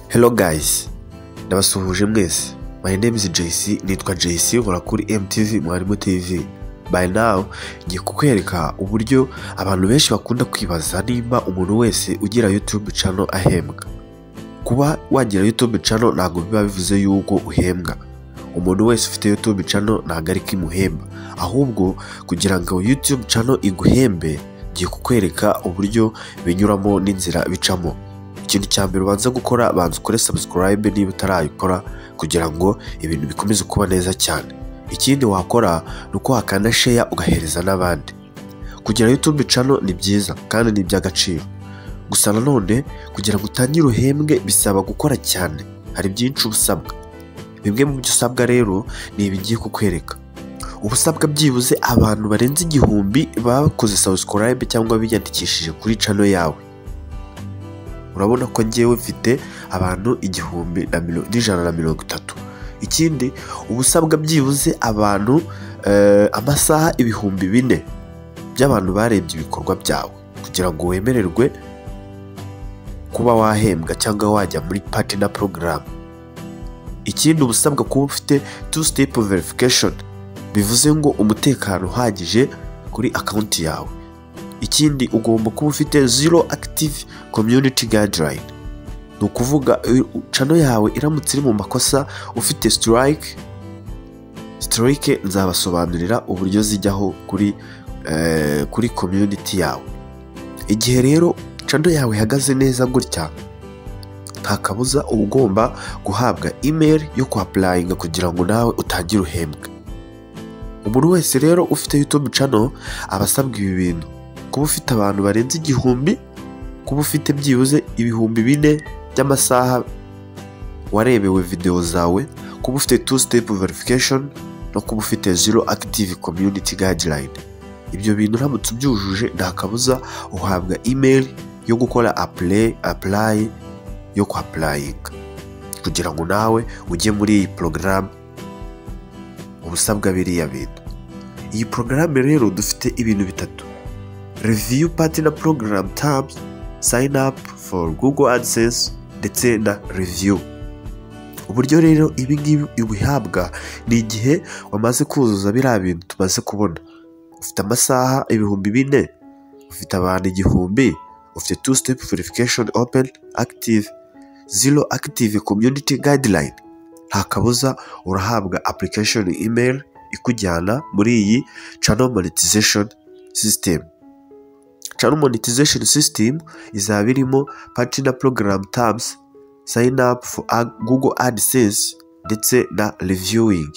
Hello guys, ndabasuhuje mwese. My name is JC, nitwa JC nkora kuri MTV Mwarimu TV. By now, ngiye kukwereka uburyo abantu benshi bakunda kwibaza nimba umuntu wese ugira YouTube channel ahembwa. Kuba wagira YouTube channel ntabwo biba bivuze yuko uhembwa. Umuntu wese ufite YouTube channel ntabwo ari ko imuhemba. Ahubwo kugira ngo YouTube channel iguhembe, ngiye kukwereka uburyo binyuramo n'inzira bicamo. ikintu cya mbere ubanza gukora banza ukore subscribe niba utarayikora kugira ngo ibintu bikomeze kuba neza cyane ikindi wakora ni uko wakanda share ugahereza n'abandi kugira youtube channel ni byiza kandi ni iby'agaciro gusa nanone kugira ngo utangire uhembwe bisaba gukora cyane hari byinshi uba usabwa bimwe mu byo usabwa rero ni ibigiye kukwereka uba usabwa byibuze abantu barenze igihumbi baba bakoze subscribe cyangwa biyandikishije kuri channel yawe urabona ko ngewe mfite abantu igihumbi n'ijana na mirongo itatu ikindi uba usabwa byibuze abantu amasaha ibihumbi bine by'abantu barebye ibikorwa byawe kugira ngo wemererwe kuba wahembwa cyangwa wajya muri pati na porogaramu ikindi uba usabwa kuba ufite tu sitepu verifikashoni bivuze ngo umutekano uhagije kuri akawunti yawe ikindi ugomba kuba ufite zero active community guideline ni ukuvuga cano yawe iramutse iri mu makosa ufite strike strike nzabasobanurira uburyo zijyaho kuri kuri community yawe igihe rero cano yawe ihagaze neza gutya nta kabuza uba ugomba guhabwa email yo kwapurayinga kugira ngo nawe utangire uhembwe umuntu wese rero ufite youtube channel aba asabwa ibi bintu kuba ufite abantu barenze igihumbi kuba ufite byibuze ibihumbi bine by'amasaha warebewe videwo zawe kuba ufite tu sitepu verifikashoni no kuba ufite zero akitivi komyuniti gayidirayini ibyo bintu uramutse ubyujuje nta kabuza uhabwa imeri yo gukora apurayi yo kwa purayinga kugira ngo nawe ujye muri iyi porogaramu ubusabwa biriya bintu iyi porogaramu rero dufite ibintu bitatu review partner program tabs sign up for google adsense ndetse na review uburyo rero ibi ngibi ubihabwa ni igihe wamaze kuzuza biriya bintu tumaze kubona ufite amasaha ibihumbi bine ufite abantu igihumbi ufite two step verification open active zero active community guideline nta kabuza urahabwa application email ikujyana muri iyi channel monetization system channel monetization system izaba irimo partner program tabs sign up for google adsense ndetse na reviewing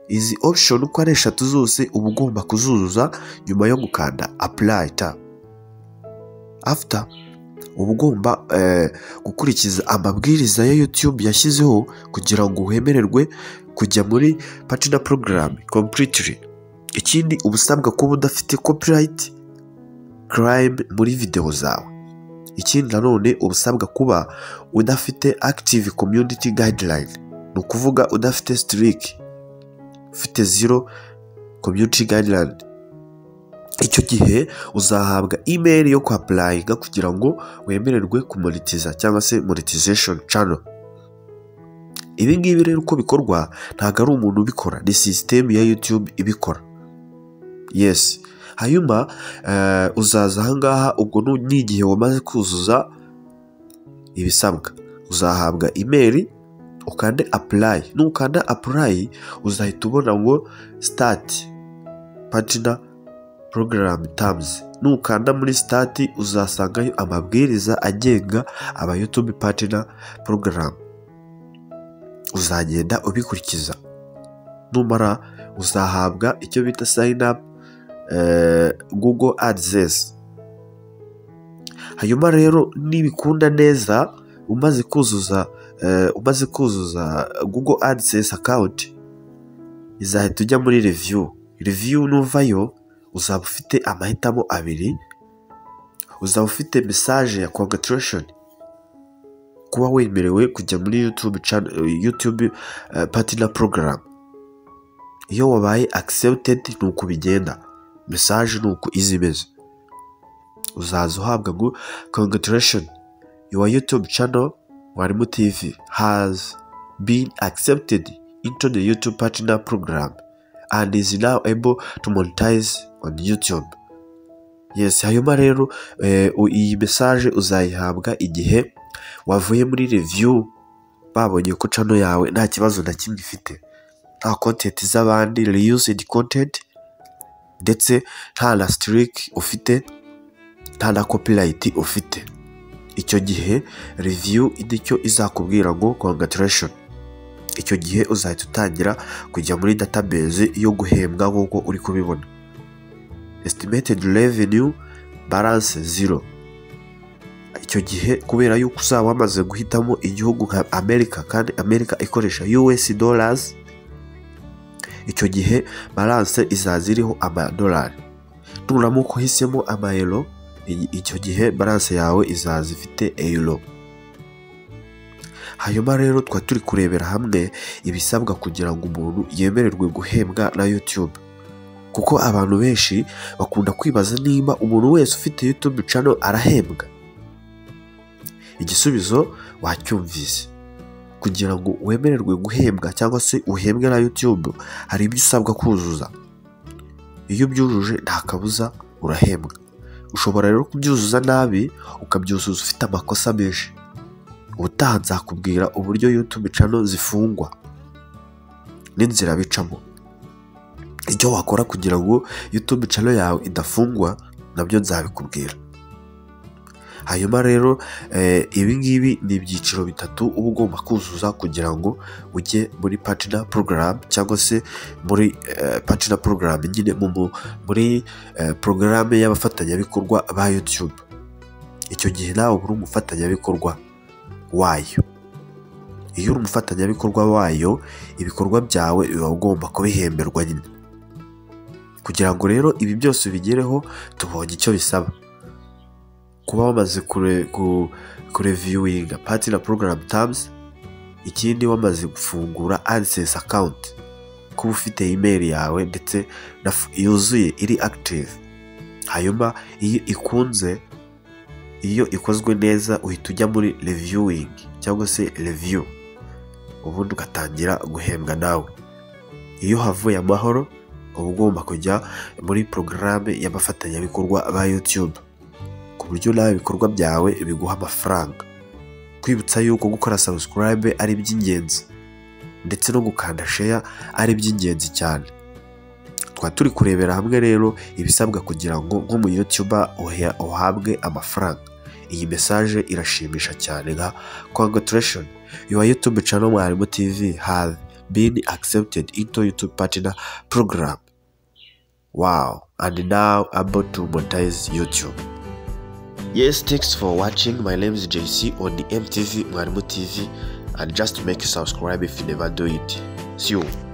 izi option uko ari eshatu zose uba ugomba kuzuzuza nyuma yo gukanda apply tab after uba ugomba eh, gukurikiza amabwiriza ya youtube yashyizeho kugira ngo wemererwe kujya muri partner program completely ikindi uba usabwa kuba udafite copyright crime muri videwo zawe ikindi nanone uba usabwa kuba udafite active community guideline ni ukuvuga udafite strike ufite zero community guideline icyo gihe uzahabwa email yo kwapurayinga kugira ngo wemererwe kumonetiza cyangwa se monetization channel ibi ngibi rero uko bikorwa ntabwo ari umuntu ubikora ni sisitemu ya youtube ibikora yesi hanyuma uzaza ahangaha ubwo ni igihe wamaze kuzuza ibisabwa uzahabwa imeri ukande apurayi nukanda apurayi uzahita ubona ngo sitati patina porogaramu tamuzi nukanda muri sitati uzasangayo amabwiriza agenga aba yutubi patina porogaramu uzagenda ubikurikiza numara uzahabwa icyo bita sayini apu google adsense hanyuma rero nibikunda neza umaze kuzuza umaze kuzuza google adsense akawunti izahita ujya muri reviyu reviyu nuvayo uzaba ufite amahitamo abiri uzaba ufite mesaje ya congatirashoni kuba wemerewe kujya muri yutube patina porogaramu iyo wabaye akiseputedi ni uko bigenda mesaje ni uko izi imeze uzaza uhabwa ngo congatirashoni yuwa yutubu cano mwarimu tv has been accepted into the youtube partner program and is now able to monetize on youtube yes hanyuma rero eh, u- iyi mesaje uzayihabwa igihe wavuye muri review babonye ko cano yawe nta kibazo na kimwe ifite nta kontenti z'abandi reused content ndetse nta na sitirike ufite nta na kopirayiti ufite icyo gihe reviyu nicyo izakubwira ngo kongatirashoni icyo gihe uzahita utangira kujya muri database yo guhembwa nk'uko uri kubibona esitimated revenue balance zero icyo gihe kubera yuko uzaba wamaze guhitamo igihugu nka amerika kandi amerika ikoresha us dollars icyo gihe balance izaza iriho amadolari nuramuka uhisemo amayero i- icyo gihe balance yawe izaza ifite euro hanyuma rero twari turi kurebera hamwe ibisabwa kugira ngo umuntu yemererwe guhembwa na youtube kuko abantu benshi bakunda kwibaza niba umuntu wese ufite youtube channel arahembwa igisubizo wacyumvise kugira ngo wemererwe guhembwa cyangwa se uhembwe na youtube hari ibyo usabwa kuzuza iyo ubyujuje nta kabuza urahembwa ushobora rero kubyuzuza nabi ukabyuzuza ufite amakosa menshi ubutaha nzakubwira uburyo youtube channel zifungwa n'inzira bicamo icyo wakora kugira ngo youtube channel yawe idafungwa nabyo nzabikubwira hanyuma rero eh, ibi ngibi ni ibyiciro bitatu uba ugomba kuzuza kugira ngo ujye muri partner program cyangwa se muri eh, partner program nyine mu- mu- muri eh, porogaramu y'abafatanyabikorwa ba youtube icyo gihe nawe uba uri umufatanyabikorwa wayo iyo uri umufatanyabikorwa wayo ibikorwa byawe biba ugomba kubihemberwa nyine kugira ngo rero ibi byose ubigereho tubonye icyo bisaba kuba wamaze kure, ku, kureviewinga pati na program terms ikindi wamaze gufungura AdSense account kuba ufite email yawe ndetse na f- yuzuye iri active hanyuma iyo ikunze iyo ikozwe neza uhita ujya muri reviewing cyangwa se review ubundi ugatangira guhembwa nawe iyo havuye amahoro uba ugomba kujya muri porogaramu y'abafatanyabikorwa ba youtube ku buryo nawe ibikorwa byawe biguha amafaranga kwibutsa yuko gukora subscribe ari iby'ingenzi ndetse no gukanda share ari iby'ingenzi cyane twari turi kurebera hamwe rero ibisabwa kugira ngo nk'umuyutuba uhabwe amafaranga iyi mesaje irashimisha cyane nka congratulation your youtube channel mwarimu tv have been accepted into youtube partner program wow and now about to monetize youtube Yes, thanks for watching. My name is JC on the MTV Mwarimu TV and just make a subscribe if you never do it. See you.